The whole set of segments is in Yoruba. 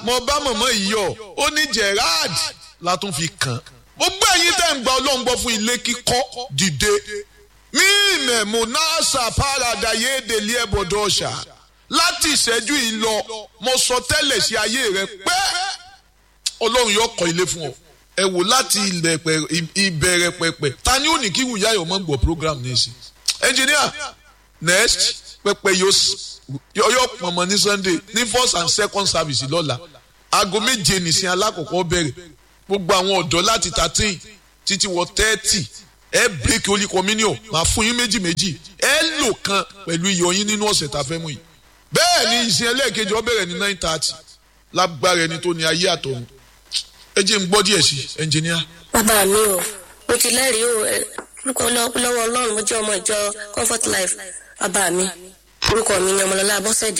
mo bá mọ̀mọ́ yìí yọ ó ní Gerard la tún fi kàn gbogbo ẹ̀yin tẹ́ ń gba ọlọ́run gbọ́ fún ilé kíkọ́ dìde mí mẹ̀mú náàsà pàràdà yéèdèlé ẹ̀bọ̀dọ̀ ọ̀ṣà láti ìṣẹ́jú yìí lọ mo sọ tẹ́lẹ̀ sí ayé rẹ pé ọlọ́run yóò kọ́ ilé fún ọ ẹ wò láti ìbẹ̀rẹ̀ pẹ̀pẹ̀ ta ni ó ní kí wùyá yọ̀ mọ́ gbọ́ program ní ìsìn engineer next pẹpẹ yóò pọnmọ ní Sunday ní first and second service lọ́la aago méje nìsín alákọ̀ọ́kọ́ bẹ̀rẹ̀ gbogbo àwọn ọ̀dọ́ láti thirteen títí wọ thirty ẹ bíríkì holy communion máa fún yín méjì méjì ẹ lò kan pẹ̀lú iyọ̀ yín nínú ọ̀sẹ̀ tá a fẹ́ mú yìí bẹ́ẹ̀ ni ìsìn ẹlẹ́ẹ̀kejì ó bẹ̀rẹ̀ ní nine thirty lágbára ẹni tó ní ayé àtọ̀run ẹ jẹ́ n gbọ́ díẹ̀ sí ẹnjìníà. bàbá mi o mo ti lẹ́rìí o orúkọ lọ́wọ́ ọlọ́run mo jẹ́ ọmọ ìjọ comfort life bàbá mi orúkọ mi ni ọmọlọ́lá abọ́sẹ̀dé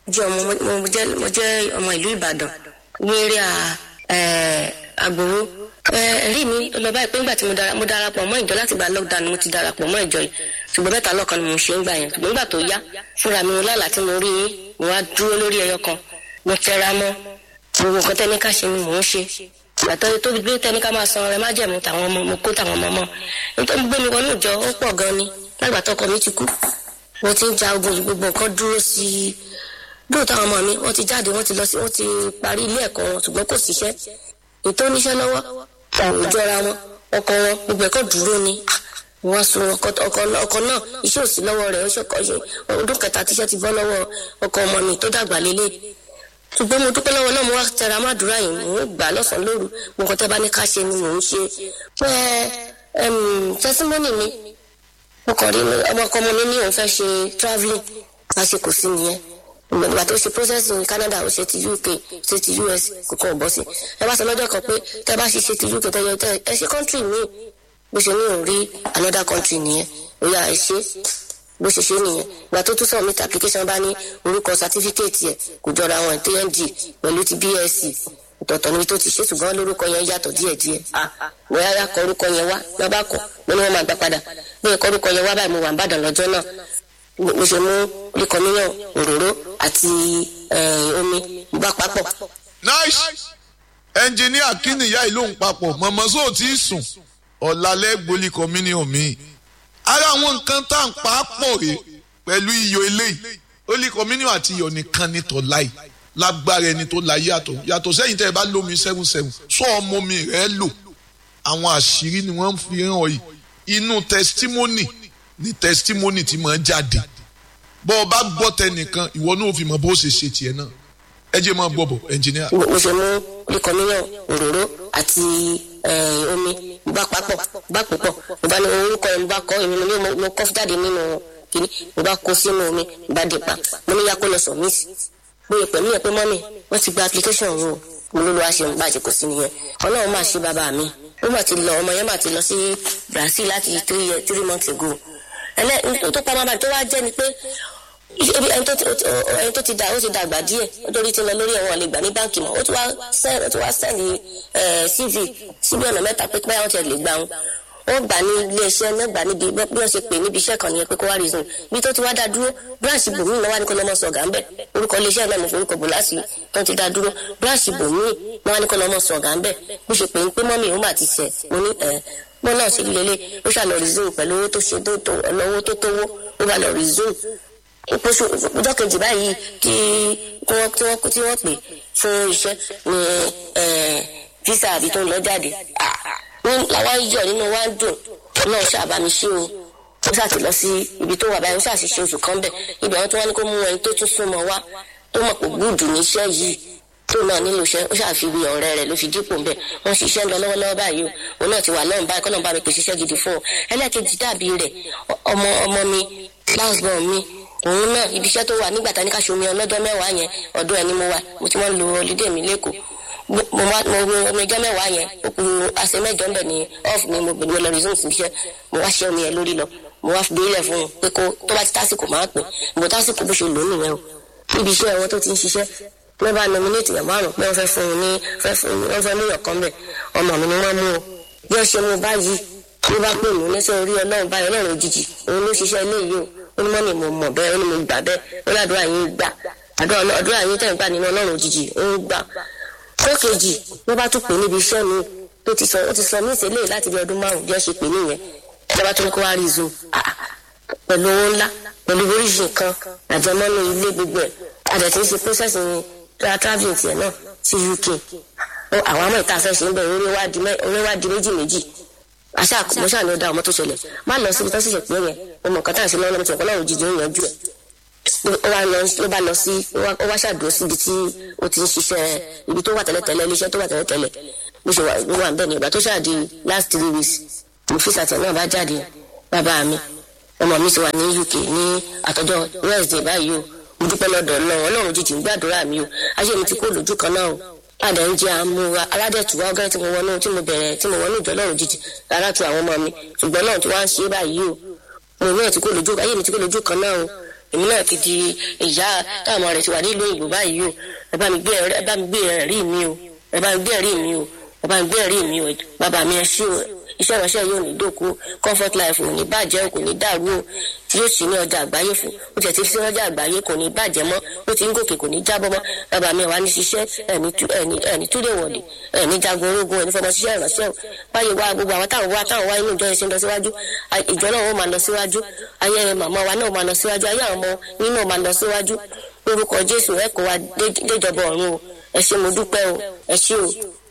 mo jẹ́ ọmọ ìlú ìbàdàn ní eré àgbòrò ẹ̀rí mi lọ báyìí pé nígbà tí mo darapọ̀ mọ́ ìjọ láti gba lockdown mo ti darapọ̀ mọ́ ìjọ yìí ṣùgbọ́n mẹ́ta lọ́kan ni mo ṣe ń gbà yẹn ṣùgbọ́n nígbà tó yá fúnra mi lálàá tí mo rí yín mo wá dúró lórí ẹyọ kan mo tẹra mọ́ gbogbo nǹkan tẹ́ni ká ṣe ni mò ń ṣe ìgbàtọ́ tó gbé tẹ́ni ká máa san ọrẹ má jẹ̀mú tàwọn ọmọ mo kó tàwọn ọmọ mọ́ nítorí gbé mi wọnú ìjọ ó pọ̀ gan ni lágbà tọkọ mi ti kú mo ti ń ja ogun yìí gbogbo nǹkan dúró sí i dúró táwọn ọmọ mi wọ́n ti jáde wọ́n ti lọ sí wọ́n ti parí ilé ẹ̀kọ́ wọn ṣùgbọ́n kò síṣẹ́ ètò oníṣẹ́ lọ́wọ́ àwọn ìjọra wọn ọkọ wọn gbogbo ẹ̀kọ́ dúró ni wọ́n sun ọkọ náà iṣẹ́ òsì lọ́wọ́ rẹ̀ ọdún kẹta tíṣẹ́ ti bọ́ lọ́wọ́ ọkọ ọmọ mi tó dàgbà lélẹ̀ ṣùgbọ́n mo dúpẹ́ lọ́wọ́ náà mo wá tẹra má dúrà yìí mò ń gbà lọ́sàn-án lóru mo kàn tẹ́ bá ní ká ṣe ni mò ń ṣe pé tẹsímọ́nì mi mo kàn rí ọmọ ọkọ ọmọ mi ní òun fẹ́ ṣe travelling lásìkò sí nìyẹn ìgbà tó ṣe process ní Canada ó ṣe ti UK ṣe ti US kò kàn bọ́ sí ẹ bá sọ lọ́jọ́ kan pé tẹ́ bá ṣe ṣe ti UK tẹ́yọ tẹ́ ẹ ṣe country míì bó ṣe ní òun rí another country nìyẹn ó yà ẹ ṣe bó ṣe ṣe nìyẹn ìgbà tó tún submit application bá ní orúkọ certificate yẹ kò jọra àwọn TNG pẹ̀lú ti BSc ọ̀tọ̀ọ̀tọ̀ níbi tó ti ṣe ṣùgbọ́n lórúkọ yẹn yàtọ̀ díẹ̀díẹ̀ mo yára kọ orúkọ yẹn wá lọ́ bá kọ mo ní wọ́n máa gbà padà bí ẹ̀kọ́ orúkọ yẹn wá báyìí mo wà ń bàdàn lọ́jọ́ náà mo ṣe mú oríkọmíyàn òróró àti omi mo bá papọ̀. nice ẹnjìníà kí nìyá ìlú ń papọ̀ mọ̀mọ́ sóò tí ì sùn ọ̀làlẹ́ gbolí communion mi ara àwọn nǹkan tá à ń pa á pọ̀ rè pẹ̀lú iyọ̀ eléyìí holy communion àti iyọ̀ nìkan ní tọ́láì lágbára ẹni tó la yàtọ̀ yàtọ̀ sẹ́yìn tẹ́ ẹ bá lómi seven seven sọ ọmọ mi rẹ̀ lò àwọn àṣírí ni wọ́n fi hàn yìí inú testimony ni testimony ti máa jáde bọ́ ọ bá gbọ́ tẹnìkan ìwọ náà fi mọ̀ bó ṣe ṣe tiẹ̀ náà ẹ jẹ́ máa gbọ́ bọ̀ ẹnjìníà. mo ṣe mú holy communion òróró àti omi bá papọ̀ bá púpọ̀ mo bá ní orúkọ yẹn mo bá kọ́ èmi mo kọ́ jáde nínú kìíní mo bá kó sínú omi mo bá dé pa mo ní yakó lọ sọ mí sí mo yẹ pẹ̀lú yẹn pé mọ́mì wọ́n ti gba application wo mo ló lo àṣẹ ń bàjẹ́ kò sí nìyẹn ọlọ́run máa ṣe bàbá mi ó mà ti lọ ọmọ yẹn mà ti lọ sí Brazil láti three years three months ago ẹlẹ́ tó pa máa tó wá jẹ́ ni pé ẹni tó ti dà ó ti dàgbà díẹ̀ nítorí tí ń lọ lórí ẹ̀wọ̀n lè gbà ní báǹkì mọ́ ó ti wá sẹ́ẹ̀lì CV síbi ọ̀nà mẹ́ta pé báyọ̀ ti lè gbà wọn wọ́n gbà ní iléeṣẹ́ náà gbà níbi bí wọ́n ṣe pè níbi iṣẹ́ kan nìyẹn pé kó wá reason bí tó ti wá dá dúró branch bòmíì náà wá ní kó lọ́mọ sọ̀gà ń bẹ̀ orúkọ iléeṣẹ́ náà mo forúkọ bò láti tó ti dá dúró branch bòmíì náà wá ní kó lọ́mọ sọ̀gà ń bẹ̀ bó ṣe pè ń pé mọ́mì òun mà ti sẹ̀ mo ní ẹ̀ mo náà ṣe lélẹ̀ ó ṣàlọ́ reason pẹ̀lú owó tó ṣe tó tó owó tó tówó ó bá lọ reason ìpòṣù ọjọ́ kejì báyìí kí wọ́n tí wọ́n tí wọ́n pè fún iṣẹ́ ní visa àbí tó ń lọ jáde ní làwọn yọ nínú wa ń dùn náà ṣàbámi ṣe o ó ṣàti lọ sí ibi tó wà báyìí ó ṣàṣìṣe oṣù kan bẹ̀ ibẹ̀ wọn tí wọ́n ní kó mú ẹni tó tún súnmọ́ wá tó mọ̀ pé gúùdù níṣẹ́ yìí tó náà nílò iṣẹ́ ó ṣàfiwé ọ̀rẹ́ rẹ̀ ló fi dípò ńbẹ̀ wọ́n ṣiṣẹ́ ń lọ lọ́wọ́lọ́wọ́ báyìí o òun náà ti wà lọ́run báyìí kọ́nà bá mi pèsè iṣẹ́ gidi fún ọ ẹlẹ́ẹ̀kejì dàbí rẹ̀ ọmọ ọmọ mi last born mi òun náà ibi iṣẹ́ tó wà nígbà tá ní ká ṣomi ọlọ́jọ́ mẹ́wàá yẹn ọdún ẹni mo wà mo ti wọ́n lo holiday mi lẹ́kọ̀ọ́ mo wá mo wo omi ọjọ́ mẹ́wàá yẹn ó kù àṣẹ mẹ́jọ ńbẹ̀ ní off mi mo gbèdúró lọ resume sí iṣẹ́ mo wá ṣe omi yẹn lórí lọ mo wá fi bílẹ̀ fún un pé kó tó bá ti tásìkò máa pè mo tásìkò bó ṣe lò ó nìyẹn o níbi iṣẹ́ wọn tó ti ń ṣiṣẹ́ wọ́n bá nominate yàn márùn pé wọ́n fẹ́ fún un ní fẹ́ fún un wọ́n fẹ́ mú yàn kan bẹ̀ ọmọ mi ni wọ́n mú o bí wọ́n ṣe mú báyìí ló bá pè mí lẹ́sẹ̀ orí ọlọ́run báyìí ọlọ́run òjijì òun ló ṣiṣẹ́ eléyìí o ó ní mọ́ni mo mọ̀ bẹ́ẹ̀ ó ní mo gbà bẹ́ẹ̀ ó ládùúrà yín gbà àdúrà àdúrà yín tẹ̀ ń gbà nínú ọlọ́run òjijì ó ń gbà tó kejì wọ́n bá tún pè níbi iṣẹ́ mi tó ti sọ ó ti sọ mí ìṣẹ̀lẹ̀ láti bí ọdún márùn-ún bí wọ́n ṣe pè nìyẹn ìjọba tó ní kó wá rí zoom pẹ̀lú owó ńlá pẹ̀lú oríṣi nǹkan àjẹmọ́nú ilé gbogbo ẹ̀ àdẹ̀tí ń ṣe process ní travelling tiẹ̀ náà sí uk àwọn àmọ́ ìta fẹ́ ṣe ń bẹ̀ orí wá di méjì méjì àṣà mo ṣáà ní ó dá ọmọ tó ṣẹlẹ̀ má lọ síbi tó ṣẹ̀ṣẹ̀ pé yẹn ọmọ kan tá à ń ṣe lọ́wọ́ lọ́mọ tí ọ̀kan náà òjijì ń yanjú ẹ̀ ló bá lọ sí ó wá ṣàdúró síbi tí ó ti ń ṣiṣẹ́ ibi tó wà tẹ́lẹ̀tẹ́lẹ̀ iléeṣẹ́ tó wà tẹ́lẹ̀tẹ́lẹ̀ bó ṣe wà ń bẹ̀ ní ìgbà tó ṣáàdì last three weeks mo fi sàtẹ̀ náà bá jáde bàbá mi ọmọ mi ti wà ní uk ní àtọ́jọ́ wednesday báyìí o mo dúpẹ́ lọ́dọ̀ náà ọlọ́run jíjìn gbàdúrà mi o ayé mi ti kó lójú kan náà o padà ń jẹ àmúra aládẹ̀tùwá ọgá tí mo wọnú tí mo bẹ̀rẹ̀ tí mo wọnú ìjọ lọ́run jíjìn rárá tu àwọn ọmọ mi ṣùgbọ́n náà tí wọ́n á ṣe báyìí o mo náà ti kó lójú ayé mi ti kó lójú kan náà o èmi náà ti di ìyá táwọn ọmọ rẹ ti wà nílùú òyìnbó báyìí o ẹ bá mi gbé ẹ̀rí mi o ẹ bá mi gbé ẹ̀rí mi o ẹ bá mi gbé ẹ̀rí mi o bàbá mi ẹ ṣé o iṣẹ́ ìránṣẹ́ yóò ní dòkú comfort life ò ní bàjẹ́ kò ní dàrú o yóò sì ní ọjà àgbáyé fún ó tiẹ̀ ti fi sí ọjà àgbáyé kò ní bàjẹ́ mọ́ ó ti ń gòkè kò ní jábọ́ mọ́ bàbá mi wà ní ṣiṣẹ́ ẹ̀ní túlé wọ̀lé ẹ̀ní jagun ológun ẹ̀ní fọmọ ṣiṣẹ́ ìránṣẹ́ o báyìí wá gbogbo àwọn táwọn wá táwọn wá inú ìjọ yẹn ṣe ń lọ síwájú ìjọ náà ó máa lọ síwájú ayé màmá wa náà máa lọ síwájú ayé àwọn ọmọ yín náà máa lọ síwájú lórúkọ Jésù ẹ kó wa déjọba ọ̀run o ẹ ṣé mo dúpẹ́ o ẹ ṣé o